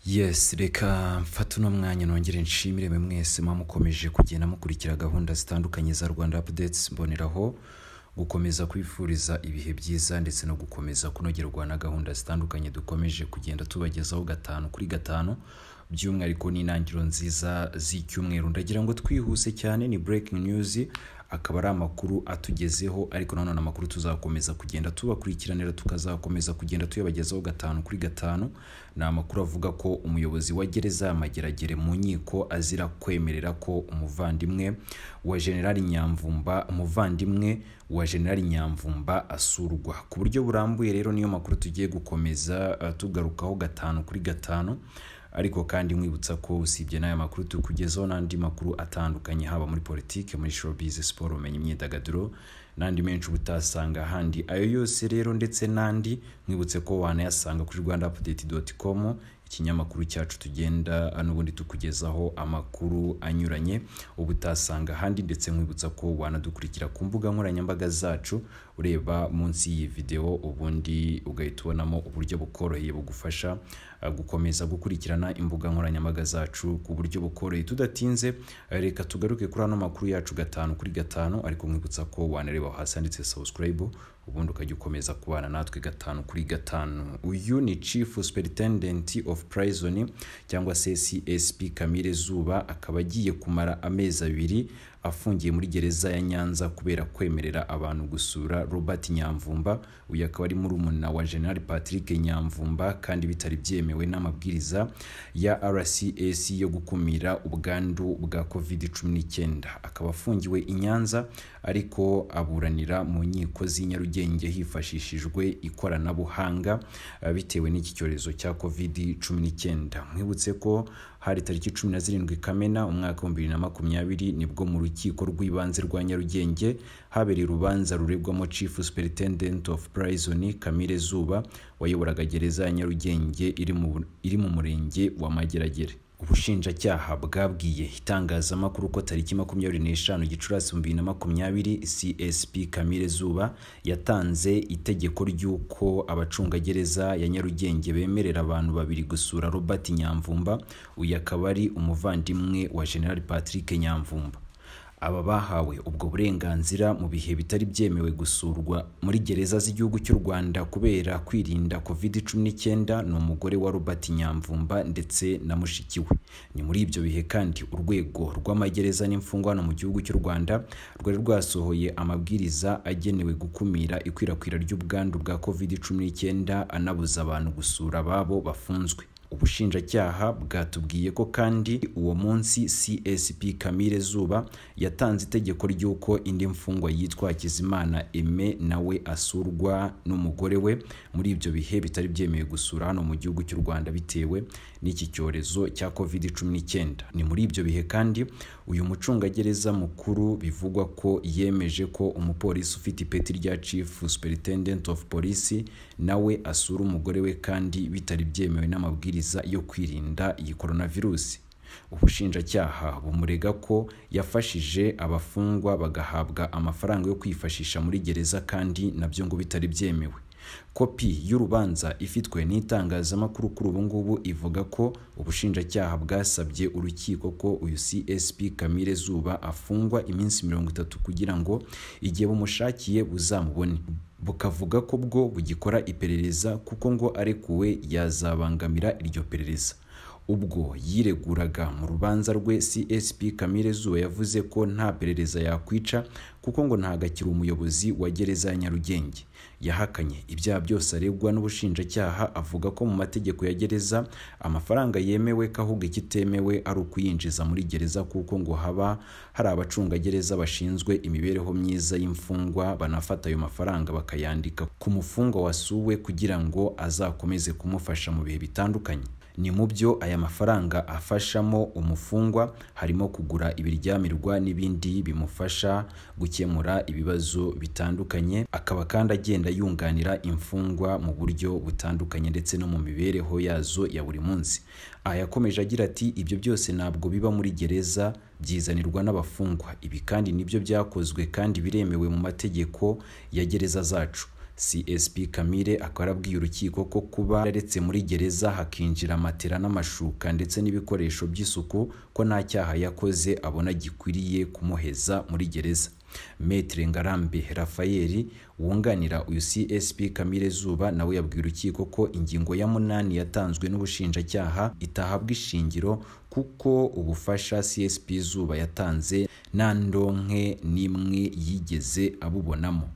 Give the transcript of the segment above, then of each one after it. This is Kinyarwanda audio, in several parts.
yesi reka mfate uno mwanya nongere nshimire mwe mwese muba mukomeje kugenda mukurikira gahunda zitandukanye za rwanda apudetsi mboneraho gukomeza kwifuriza ibihe byiza ndetse no gukomeza kunogerwa na gahunda zitandukanye dukomeje kugenda tubagezaho gatanu kuri gatanu by'umwihariko n'intangiriro nziza z'icyumweru ndagira ngo twihuse cyane ni breaking news akaba ari amakuru atugezeho ariko nanone amakuru tuzakomeza kugenda tubakurikiranira tukazakomeza kugenda tuyabagezaho gatanu kuri gatanu ni amakuru avuga ko umuyobozi wa gereza ya mageragere mu nkiko azira kwemerera ko umuvandimwe wa generali nyamvumba umuvandimwe wa generali nyamvumba asurwa ku buryo burambuye rero niyo makuru tugiye gukomeza eh, tugarukaho gatanu kuri gatanu ariko kandi nkwibutsa ko usibye n'aya makuru tukugezaho n'andi makuru atandukanye haba muri politiki muri showbiz siporo ubumenyi imyidagaduro n'andi menshi uba utasanga ahandi ayo yose rero ndetse n'andi nkwibutse ko wanayasanga kuri rwanda apudeti doti komu ikinyamakuru cyacu tugenda n'ubundi tukugezaho amakuru anyuranye uba utasanga ahandi ndetse nkwibutsa ko wanadukurikira ku mbuga nkoranyambaga zacu ureba munsi y'iyi videwo ubundi ugahita ubonamo uburyo bukoroheye bugufasha uh, gukomeza gukurikirana imbuga nkoranyambaga zacu ku buryo bukoroheye tudatinze uh, reka tugaruke kuri ano makuru yacu gatanu kuri gatanu ariko nkwibutsa ko wanareba hasi handitse subscribe ubundi ukajya ukomeza kubana natwe gatanu kuri gatanu uyu ni chief superintendent of prison cyangwa se csp kamire zuba akaba agiye kumara amezi abiri afungiye muri gereza ya nyanza kubera kwemerera abantu gusura robert nyamvumba uyu akaba ari murumuna wa general patrick nyamvumba kandi bitari byemewe n'amabwiriza ya rcs yo gukumira ubwandu bwa covid 19 akaba afungiwe i nyanza ariko aburanira mu nkiko z'i nyarugenge hifashishijwe ikoranabuhanga eh, bitewe n'iki cyorezo cya covid 19 mwibutse ko hari tariki cumi na zirindwi kamena umwaka wa bibiri na makumyabiri nibwo mu rukiko rw'ibanze rwa nyarugenge habereye urubanza ruregwamo chief superintendent of prison kamire zuba wayoboraga gereza ya nyarugenge iri mu- iri mu murenge wa mageragere ubushinjacyaha bwabwiye itangazamakuru ko tariki makumyabiri n'eshanu gicurasi mu bibiri na makumyabiri csp kamire zuba yatanze itegeko ry'uko abacungagereza ya nyarugenge bemerera abantu babiri gusura robert nyamvumba uyu akaba ari umuvandimwe wa general patrick nyamvumba aba bahawe ubwo burenganzira mu bihe bitari byemewe gusurwa muri gereza z'igihugu cy'u rwanda kubera kwirinda covid 19 ni umugore wa robert nyamvumba ndetse na mushiki we ni muri ibyo bihe kandi urwego rw'amagereza n'imfungwa hano mu gihugu cy'u rwanda rwari rwasohoye amabwiriza agenewe gukumira ikwirakwira ry'ubwandu bwa covid 19 anabuza abantu gusura ababo bafunzwe ubushinjacyaha bwatubwiye ko kandi uwo munsi csp kamire zuba yatanze itegeko ry'uko indi mfungwa yitwa hakizimana eme nawe asurwa n'umugore we muri ibyo bihe bitari byemewe gusura hano mu gihugu cy'u rwanda bitewe n'iki cyorezo cya covid 19 ni muri ibyo bihe kandi uyu mucungagereza mukuru bivugwa ko yemeje ko umupolisi ufite ipeti rya chief superintendent of police nawe asura umugore we kandi bitari byemewe n'amabwiriza yo kwirinda iyi coronavirusi ubushinjacyaha bumurega ko yafashije abafungwa bagahabwa amafaranga yo kwifashisha muri gereza kandi nabyo ngo bitari byemewe kopi y'urubanza ifitwe n'itangazamakuru kuri ubu ngubu ivuga ko ubushinjacyaha bwasabye urukiko ko uyu csp kamire zuba afungwa iminsi mirongo itatu kugira ngo igihe bumushakiye buzamubone bukavuga ko bwo bugikora iperereza kuko ngo arekuwe yazabangamira iryo perereza ubwo yireguraga mu rubanza rwe csp kamire zuba yavuze ko nta perereza yakwica kuko ngo ntagakira umuyobozi wa gereza ya nyarugenge yahakanye ibyaha byose aregwa n'ubushinjacyaha avuga ko mu mategeko ya gereza amafaranga yemewe ko ahubwo ikitemewe ari ukuyinjiza muri gereza kuko ngo haba hari abacungagereza bashinzwe imibereho myiza y'imfungwa banafata ayo mafaranga bakayandika ku mufungwa wasuwe kugira ngo azakomeze kumufasha mu bihe bitandukanye ni mu byo aya mafaranga afashamo umufungwa harimo kugura ibiryamirwa n'ibindi bimufasha gukemura ibibazo bitandukanye akaba kandi agenda yunganira imfungwa mu buryo butandukanye ndetse no mu mibereho yazo ya buri munsi aha yakomeje agira ati ibyo byose ntabwo biba muri gereza byizanirwa n'abafungwa ibi kandi nibyo byakozwe kandi biremewe mu mategeko ya gereza zacu csp kamire akaba arabwiye urukiko ko kuba yararetse muri gereza hakinjira matera n'amashuka ndetse n'ibikoresho by'isuku ko nta cyaha yakoze abona gikwiriye kumuheza muri gereza Maitre Ngarambe Rafael wunganira uyu CSP Kamire Zuba nawe yabwiye urukiko ko ingingo ya munani yatanzwe n'ubushinjacyaha itahabwa ishingiro kuko ubufasha CSP Zuba yatanze nta ndonke n'imwe yigeze abubonamo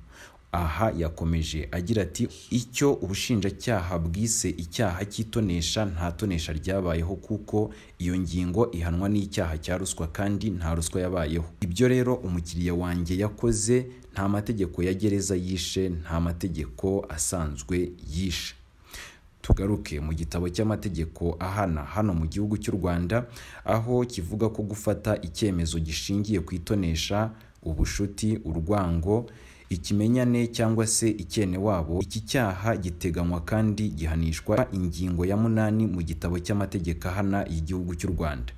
aha yakomeje agira ati icyo ubushinjacyaha bwise icyaha cy'itonesha nta tonesha ryabayeho kuko iyo ngingo ihanwa n'icyaha cya ruswa kandi nta ruswa yabayeho ibyo rero umukiriya wanjye yakoze nta mategeko ya gereza yishe nta mategeko asanzwe yishe tugaruke mu gitabo cy'amategeko ahana hano mu gihugu cy'u rwanda aho kivuga ko gufata icyemezo gishingiye ku itonesha ubushuti urwango ikimenyane cyangwa se icyene wabo iki cyaha giteganywa kandi gihanishwa ingingo ya munani mu gitabo cy'amategeko ahana y'igihugu cy'u rwanda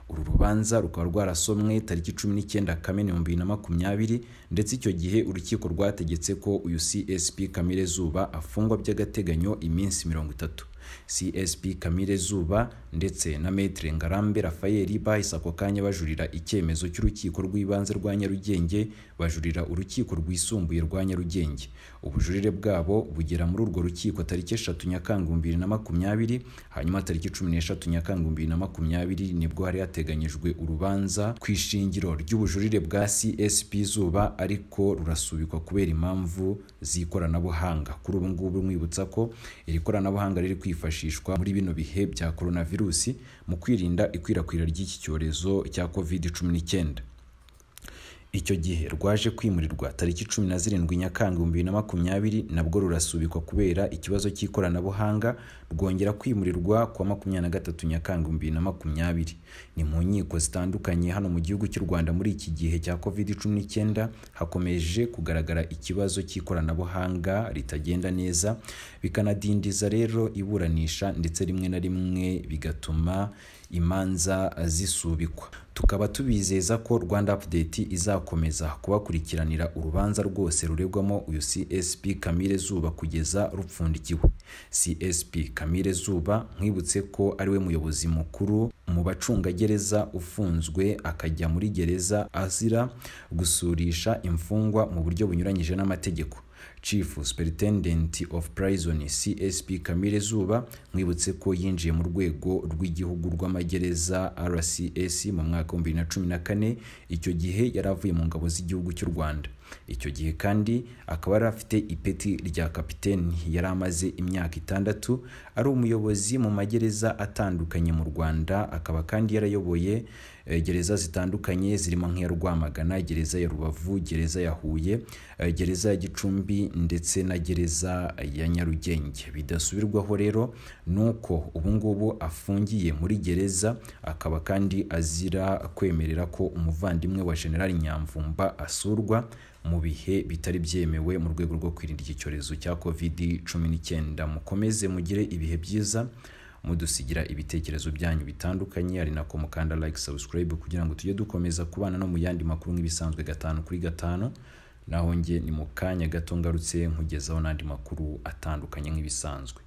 uru rubanza rukaba rwarasomwe tariki cumi n'icyenda kamena ibihumbi bibiri na makumyabiri ndetse icyo gihe urukiko rwategetse ko uyu csp kamire zuba afungwa by'agateganyo iminsi mirongo itatu csp kamire zuba ndetse na maitre ngarambe rafael bahise ako kanya bajurira icyemezo cy'urukiko rw'ibanze rwa nyarugenge bajurira urukiko rwisumbuye rwa nyarugenge ubujurire bwabo bugera muri urwo rukiko tariki eshatu nyakanga bibiri na makumyabiri hanyuma tariki cumi n'eshatu nyakanga bibiri na makumyabiri nibwo hari hateganyijwe urubanza ku ishingiro ry'ubujurire bwa csp zuba ariko rurasubikwa kubera impamvu z'ikoranabuhanga kuri ubu ngubu mwibutsa ko iri koranabuhanga riri kwifashishwa muri bino bihe bya coronavirusi mu kwirinda ikwirakwira ry'iki cyorezo cya covid cumi n'icyenda icyo gihe rwaje kwimurirwa tariki cumi na zirindwi nyakanga ibihumbi bibiri na makumyabiri nabwo rurasubikwa kubera ikibazo cy'ikoranabuhanga rwongera kwimurirwa kwa makumyabiri na gatatu nyakanga ibihumbi bibiri na makumyabiri ni mu nkiko zitandukanye hano mu gihugu cy'u rwanda muri iki gihe cya covid cumi n'icyenda hakomeje kugaragara ikibazo cy'ikoranabuhanga ritagenda neza bikanadindiza rero iburanisha ndetse rimwe na rimwe bigatuma imanza zisubikwa tukaba tubizeza ko rwanda update izakomeza kubakurikiranira urubanza rwose ruregwamo uyu csp kamire zuba kugeza rupfundikiwe csp kamire zuba mwibutse ko ariwe muyobozi mukuru mu bacungagereza ufunzwe akajya muri gereza azira gusurisha imfungwa mu buryo bunyuranyije n'amategeko chief superintendent of prison csp kamire zuba mwibutse ko yinjiye mu rwego rw'igihugu rw'amagereza rcs mu mwaka 2014 icyo gihe yari avuye mu ngabo z'igihugu cy'u rwanda icyo gihe kandi akaba yari afite ipeti rya kapiteni yari amaze imyaka itandatu ari umuyobozi mu magereza atandukanye mu rwanda akaba kandi yarayoboye gereza zitandukanye zirimo nk'iya rwamagana gereza ya rubavu gereza ya huye gereza ya gicumbi ndetse na gereza ya nyarugenge bidasubirwaho rero ni uko ubungubu afungiye muri gereza akaba kandi azira kwemerera ko umuvandimwe wa generali nyamvumba asurwa mu bihe bitari byemewe mu rwego rwo kwirinda iki cyorezo cya covid cumi n'icyenda mukomeze mugire ibihe byiza mudusigira ibitekerezo byanyu bitandukanye ari nako mukanda like subscribe kugira ngo tujye dukomeza kubana no mu yandi makuru nk'ibisanzwe gatanu kuri gatanu naho njye ni mu kanya gato ngarutse nkugezaho n'andi makuru atandukanye nk'ibisanzwe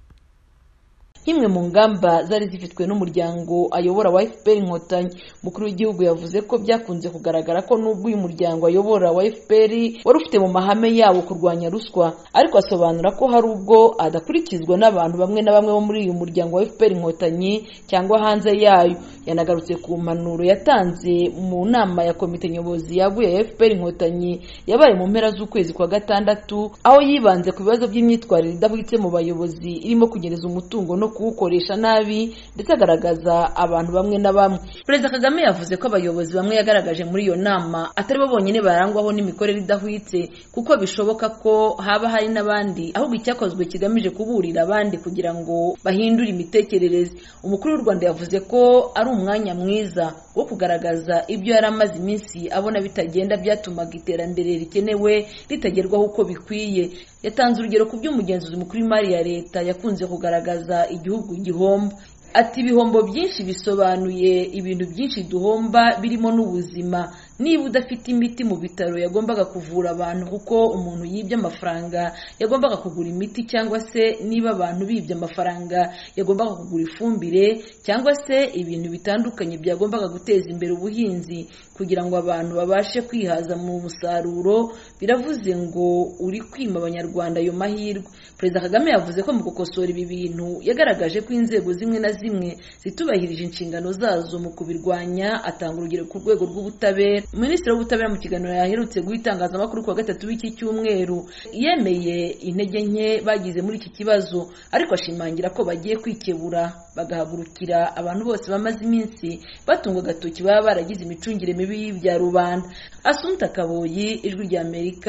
nk'imwe mu ngamba zari zifitwe n'umuryango ayobora wa fpr inkotanyi umukuru w'igihugu yavuze ko byakunze kugaragara ko n'ubwo uyu muryango ayobora wa fpr wari ufite mu mahame yawo kurwanya ruswa ariko asobanura ko hari ubwo adakurikizwa n'abantu bamwe na bamwe bo muri uyu muryango wa fpr inkotanyi cyangwa hanze yayo yanagarutse ku mpanuro yatanze mu nama ya komite nyobozi yaguye ya fpr inkotanyi yabaye mu mpera z'ukwezi kwa gatandatu aho yibanze ku bibazo by'imyitwarire idahwitse mu bayobozi irimo kunyereza umutungo no kuwukoresha nabi ndetse agaragaza abantu bamwe na bamwe perezida kagame yavuze ko abayobozi bamwe yagaragaje muri iyo nama atari bo bonyine barangwaho n'imikorere idahwitse kuko bishoboka ko haba hari n'abandi ahubwo icyakozwe kigamije kuburira abandi kugira ngo bahindure imitekerereze umukuru w'u rwanda yavuze ko ari umwanya mwiza wo kugaragaza ibyo yari amaze iminsi abona bitagenda byatumaga iterambere rikenewe ritagerwaho uko bikwiye yatanze urugero ku by'umugenzuzi mukuru w'imari ya leta yakunze kugaragaza igihugu gihomba ati ibihombo byinshi bisobanuye ibintu byinshi duhomba birimo n'ubuzima niba udafite imiti mu bitaro yagombaga kuvura abantu kuko umuntu yibye amafaranga yagombaga kugura imiti cyangwa se niba abantu bibye amafaranga yagombaga kugura ifumbire cyangwa se ibintu bitandukanye byagombaga guteza imbere ubuhinzi kugira ngo abantu babashe kwihaza mu musaruro biravuze ngo uri kwima abanyarwanda ayo mahirwe perezida kagame yavuze ko mu gukosora ibi bintu yagaragaje ko inzego zimwe na zimwe zitubahirije inshingano zazo mu kubirwanya atanga urugero ku rwego rw'ubutabera minisitiri w'ubutabera mu kiganiro yaherutse guha itangazamakuru kuwa gatatu w'iki cyumweru yemeye intege nke bagize muri iki kibazo ariko ashimangira ko bagiye kwikebura bagahagurukira abantu bose bamaze iminsi batunga agatoki baba baragize imicungire mibi y'ibya rubanda asunta kaboyi ijwi ry'amerika